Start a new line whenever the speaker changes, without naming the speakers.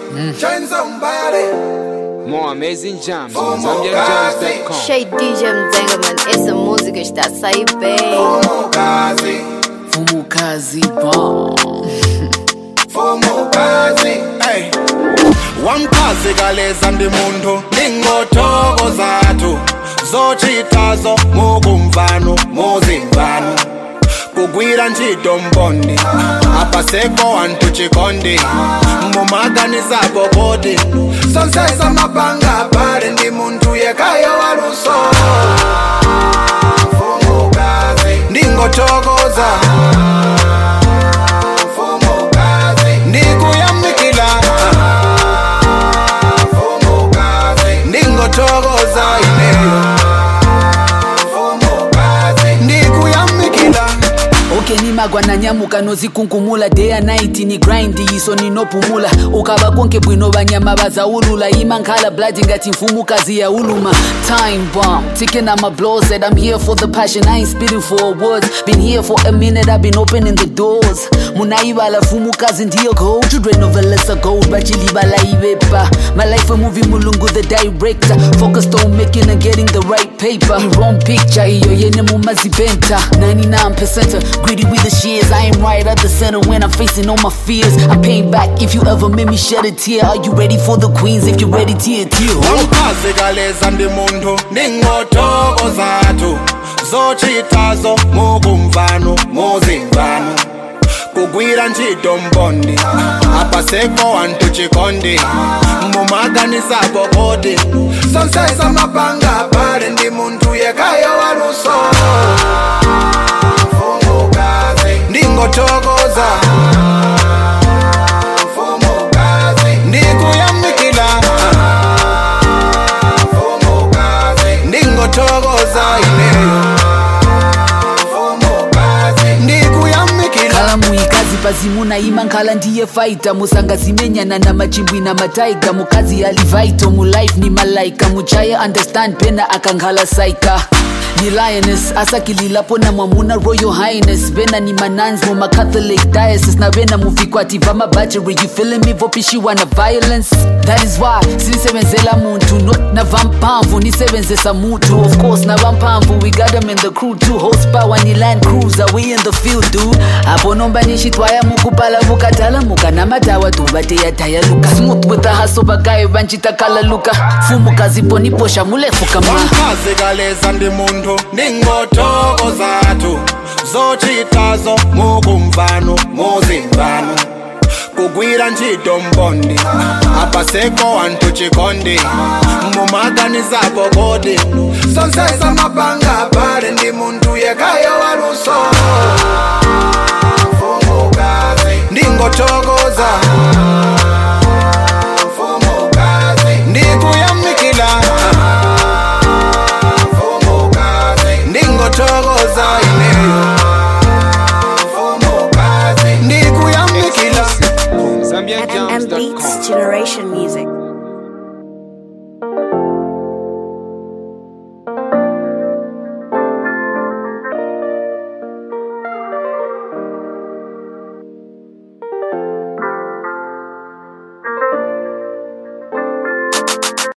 Join somebody.
More amazing jams on ZambianJams.com.
Shay DJ Mzengaman, essa música está a sair bem.
Fumokazi,
Fumukazi bomb.
fumokazi. Hey. Wamchazi kaleza ndi munthu ingotoko zathu zochitazo mukumvano muzimvano kugwira ntchito mbondi apasepo wanthu chikondi mumaganisapo kuti sonsesa mapanga pali ndi munthu yekayo waluso ndingothokoza ndikuyamikila ndingothokoza ineyo ndikuyamikila
ukenimagwa nanyamuka nozikunkumula day and night ni grind iso ninopumula ukava konke bwino vanyama vazaulula imankhala blood ngati mfumukazi ya uluma time bomb ticking on my blows said i'm here for the passion i ain't spitting for awards been here for a minute i've been opening the doors munaivala fumukazi ndiyo gold children of a lesser gold bachilivala ivepa my life a movie mulungu the director focused on making and getting the right paper the wrong picture iyo yene mumazipenta 99% greedy with the shears i am right at the center when i'm facing all my fears i'm paying back if you ever made me shed a tear are you ready for the queens if you're ready tear tear
wamchazi kaleza ndi munthu ndingotoko zathu zochitazo mukumvano muzimvano kugwira ntchito mbondi apasepo wanthu chikondi mumaganisapo kuti sonsesa mapanga pali ndi munthu yekayo waluso ndingothokoza ndikuyamikila ndingothokoza ineyo ndikuyamikila
khala muikazi pazimuna ima nkhala ndiye faita musangazimenyana na machimbwi na mataiga mukazi alivaito mulife ni malaika muchaye understand pena akankhala saika ni lioness asakililapo na mwamuna royal highness vena ni manans mumacatholic diocese na vena muvikwati vamabacheri you feeling me vopishiwa na violence that is why sinisebenzela muntu not na vampamvu nisebenzesa mutu of course na vampamvu we got them in the crew two horsepower ni land cruiser we in the field dude apo nomba nixitwaya mukupala vukatala muka na matawa tuvateyataya luka smooth with the hustle vagayo vanchitakala luka fumukazi poniposha mulefu kama
wamchazi kaleza ndi munthu ndingotoko zathu zochitazo mukumvano muzimvano kugwira ntchito mbondi apasepo wanthu chikondi mumaganisapo kuti sonsesa mapanga pali ndi munthu yekayo waluso